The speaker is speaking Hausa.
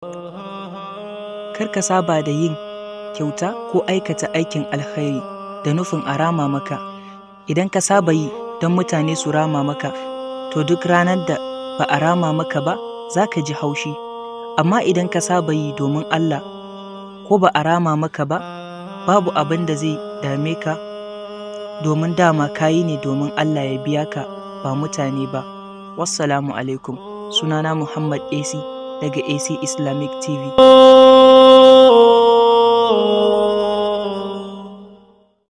Kar ka saba da yin kyauta ko aikata aikin alkhairi da nufin a rama maka. Idan ka saba yi don mutane su rama maka, to duk ranar da ba a rama maka ba za ka ji haushi. Amma idan ka saba yi domin Allah ko ba a rama maka ba, babu abin da zai dame ka domin dama ka yi ne domin Allah ya biya ka ba mutane ba. Wassalamu alaikum. Sunana Muhammad AC daga AC Islamic TV.